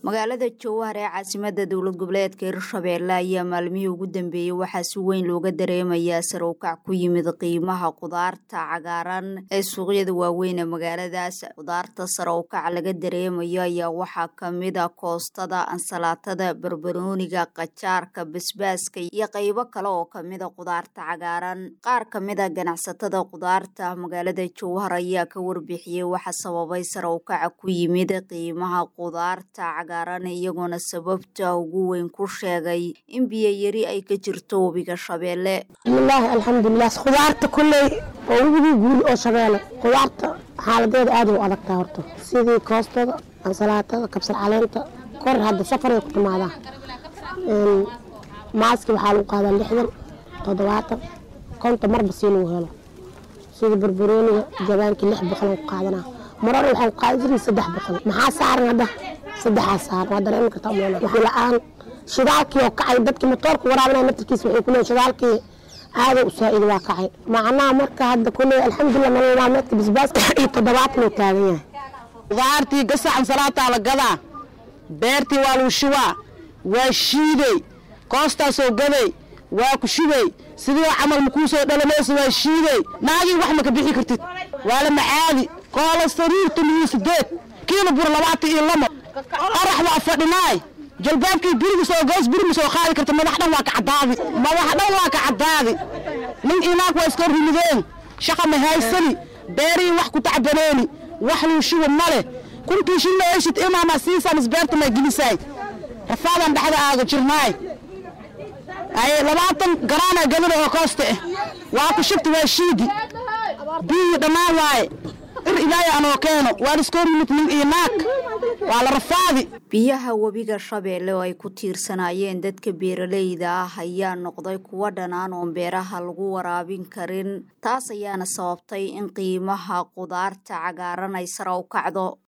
magaalada jowhar ee caasimada dowlad goboleedka hirshabeelle ayaa maalmihii ugu dambeeyey waxaa si weyn looga dareemayaa sare ukac ku yimid qiimaha qudaarta cagaaran ee suuqyada waaweyn ee magaaladaas qudaarta sare ukac laga dareemayo ayaa waxaa kamid a koostada ansalaatada barbarooniga qajaarka basbaaska iyo qeybo kale oo kamida qudaarta cagaaran qaar kamida ganacsatada qudaarta magaalada jowhar ayaa ka warbixiyey waxa sababay sare ukaca ku yimid qiimaha qudaarta cagaaran iyagoona sababta ugu weyn ku sheegay in biyo yari ay ka jirto webiga shabeelle bismillaahi alxamdulilah khudaarta kulley oo webigii guul oo shabeelle khudaarta xaaladeeda aad u adagtaa horta sidii koostada ansalaatada kabsar caleenta kor hadda safaray ku timaadaa maaski waxaa lagu qaadaa lixdan toddobaatan konton marba sii lagu helo sida barbarooniga jabaankii lix boqol ku qaadanaa marar waxaan ku qaadan jiray saddex boqol maxaa saaran hadda saddexaa saaran waa dareemi kartaa umana wax la-aan shidaalkii oo kacay dadkii matoorka waraabinaya naftarkiisa waxay ku leeyihin shidaalkii aada u saa-idi waa kacay macnaha marka hadda kuley alxamdulilah nolol maalmeedka basbaaska iyo toddobaatan uu taagan yahay qudaartii gasac ansalaataa la gadaa beertii waa lagu shubaa waa shiiday koostaasoo gaday waa ku shubay sidii camal makuu soo dhalamaysa waa shiiday naagii wax maka bixi kartid waa la macaadi koola sariirta liyo sideed kiilo bur labaatan iyo lamo qorax waa fadhinaay jalbaabkii biriga soo goos biri ma soo qaadi karta madax dhan waa ka caddaadi madax dhan waa ka caddaadi nin inaag waa iska rimideen shaqa ma haysani beerihii wax ku tacbaneeni wax luu shuba ma leh kuntii shilla eshid imaama siisaa misbeerta maa gelisaay rafaadan dhexda aaga jirnaay ay labaatan garaana gadada oo koosta ah waa ku shubta waa shiidi biyii dhammaan waaye ir ilaahay anoo keeno waa liskoo rimid nin iyo naag waa la rafaadi biyaha webiga shabeelle oo ay ku tiirsanaayeen dadka beeraleyda ah ayaa noqday kuwo dhanaan oon beeraha lagu waraabin karin taas ayaana sababtay in qiimaha qudaarta cagaaran ay sare u kacdo